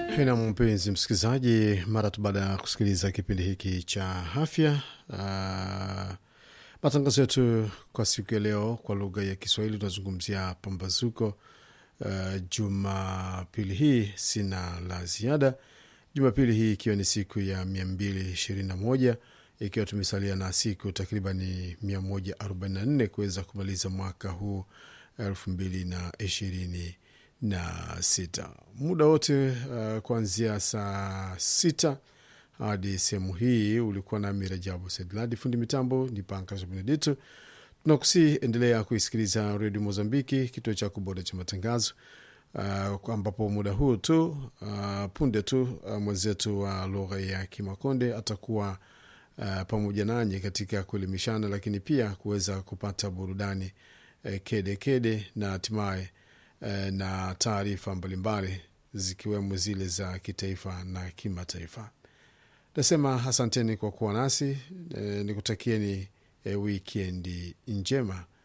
na mpenzi msikilizaji, mara tu baada ya kusikiliza kipindi hiki cha afya, uh, matangazo yetu kwa siku ya leo kwa lugha ya Kiswahili tunazungumzia pambazuko. Uh, Jumapili hii sina la ziada. Jumapili hii ikiwa ni siku ya mia mbili ishirini na moja ikiwa tumesalia na siku takribani mia moja arobaini na nne kuweza kumaliza mwaka huu elfu mbili na ishirini na sita. Muda wote uh, kuanzia saa sita hadi sehemu hii ulikuwa nami Rajabu Sedladi, fundi mitambo ni Pankras Benedito. Tunakusii endelea kuisikiliza redio Mozambiki, kituo chako bora cha matangazo uh, ambapo muda huu tu uh, punde tu uh, mwenzetu wa lugha ya Kimakonde atakuwa uh, pamoja nanyi katika kuelimishana, lakini pia kuweza kupata burudani uh, kede kede na hatimaye uh, na taarifa mbalimbali zikiwemo zile za kitaifa na kimataifa. Nasema asanteni kwa kuwa nasi e, nikutakieni e, wikendi njema